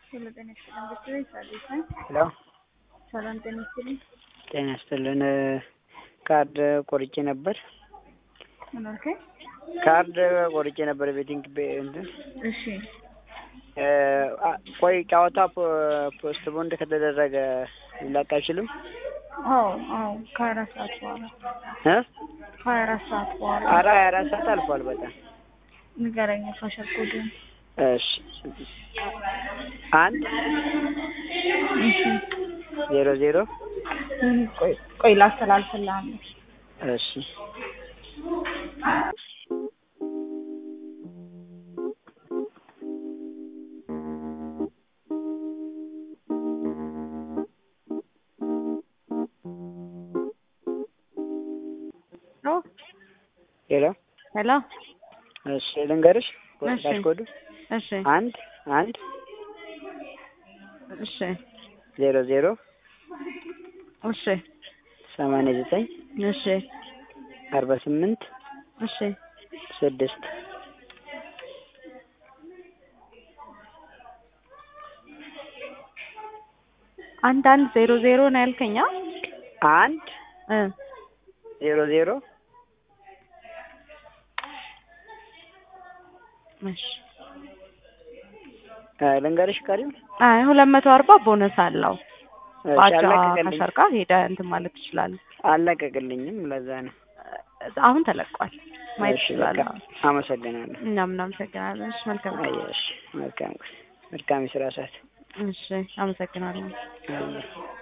ሄሎ ጤና ይስጥልን ብትለኝ ሳዲስ ነኝ። ሄሎ ሰላም ጤና ይስጥልኝ። ጤና ይስጥልን። ካርድ ቆርጬ ነበር። ምን አልከኝ? ካርድ ቆርጬ ነበር ቤቲንግ ቤ- እንትን እሺ አ- ቆይ ጨዋታ ፖ- ፖስት ቦንድ ከተደረገ ሊላቅ አይችልም አዎ አዎ ከሀያ አራት ሰዓት በኋላ እ ከሀያ አራት ሰዓት በኋላ ኧረ ሀያ አራት ሰዓት አልፏል በጣም ንገረኝ ፋሸር ኮዱን። እሺ አንድ እሺ ዜሮ ዜሮ እም፣ ቆይ ቆይ ላስተላልፍልህ አንዴ። እሺ ኦ ሄሎ ሄሎ እሺ ልንገርሽ እሺ። ዳሽ ኮዱ እሺ አንድ አንድ እሺ ዜሮ ዜሮ እሺ ሰማንያ ዘጠኝ እሺ አርባ ስምንት እሺ ስድስት አንድ አንድ ዜሮ ዜሮ ነው ያልከኝ? አ? አንድ እ ዜሮ ዜሮ እሺ እ ልንገርሽ ቀሪው አይ ሁለት መቶ አርባ ቦነስ አለው። እሺ ባቻ አለቀቅልኝ ከሰርቃ ሄደ እንትን ማለት ትችላለህ። አለቀቅልኝም ለዛ ነው አሁን ተለቋል ማየት እሺ ትችላለህ። በቃ አመሰግናለሁ እኛም እናመሰግናለን። እሺ መልካም ቀን። አየሽ መልካም መልካም የስራ ሰዓት እሺ አመሰግናለሁ። አየሽ